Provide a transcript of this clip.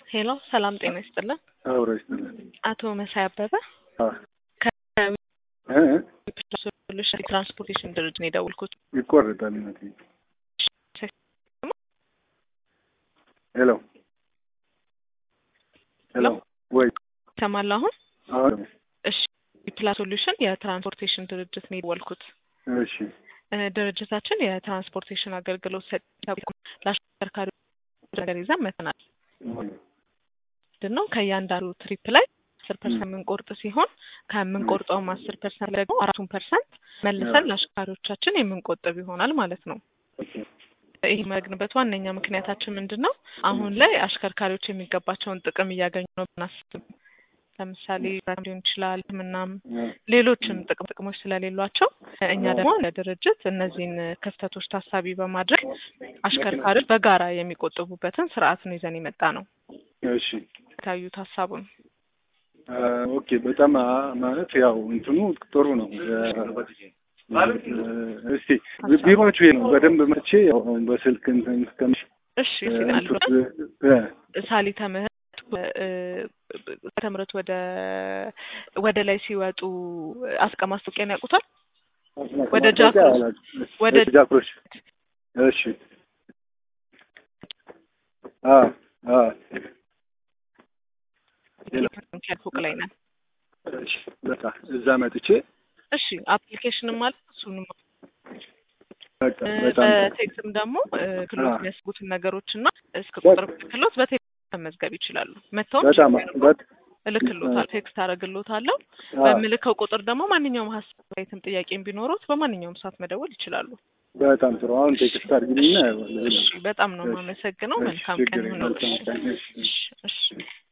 ሄሎ ሰላም ጤና ይስጥልን። አብሮ ይስጥልን። አቶ መሳይ አበበ አዎ እ ሶሉሽን ትራንስፖርቴሽን ድርጅት ነው የደወልኩት። ይቆረጣል እናቴ። ሄሎ ሄሎ ወይ ይሰማል አሁን? አሁን እሺ ፕላ ሶሉሽን የትራንስፖርቴሽን ድርጅት ነው የደወልኩት። እሺ እ ድርጅታችን የትራንስፖርቴሽን አገልግሎት ሰጪ ለአሽከርካሪዎች ነገር ይዘን መጥተናል። ምንድን ነው ከእያንዳንዱ ትሪፕ ላይ አስር ፐርሰንት የምንቆርጥ ሲሆን ከምንቆርጠውም አስር ፐርሰንት ደግሞ አራቱን ፐርሰንት መልሰን ለአሽከርካሪዎቻችን የምንቆጥብ ይሆናል ማለት ነው። ይህ መግንበት ዋነኛ ምክንያታችን ምንድን ነው? አሁን ላይ አሽከርካሪዎች የሚገባቸውን ጥቅም እያገኙ ነው ብናስብ፣ ለምሳሌ ሊሆን ይችላል ሕክምናም ሌሎችም ጥቅም ጥቅሞች ስለሌሏቸው እኛ ደግሞ ለድርጅት እነዚህን ክፍተቶች ታሳቢ በማድረግ አሽከርካሪዎች በጋራ የሚቆጥቡበትን ስርዓት ነው ይዘን የመጣ ነው። እሺ ታዩት ሀሳቡን ኦኬ። በጣም አ- ማለት ያው እንትኑ ጥሩ ነው። እስቲ ቢሮችሁ ይሄ ነው በደንብ መቼ ያው በስልክ እንትን ከምሽ እሺ ሲላሉ እ ሳሊተ ምህረት ተምረት ወደ ወደ ላይ ሲወጡ አስቀ ማስታወቂያን ያውቁታል? ወደ ጃክሮስ ወደ ጃክሮስ እሺ አ አ ፎቅ ላይ ነን። እሺ በቃ እዛ መጥቼ እሺ አፕሊኬሽንም አለ እሱንም በቃ በጣም በቴክስም ደግሞ ክሎት አዎ። የሚያስቡትን ነገሮች እና እስከ ቁጥር ክሎት በቴክስት መመዝገብ ይችላሉ። መጥተውም በጣም በት እልክሎታል ቴክስት አደረግሎታለሁ። አ በምልከው ቁጥር ደግሞ ማንኛውም ሀሳብም ጥያቄም ቢኖሩት በማንኛውም ሰዓት መደወል ይችላሉ። በጣም ጥሩ። አሁን ቴክስት አድርጊልኝና እሺ በጣም ነው እሺ፣ የማመሰግነው። እሺ፣ መልካም ችግር ቀን የለም። ይሁንልሽ። መልካም ቀን። እሺ። እሺ እሺ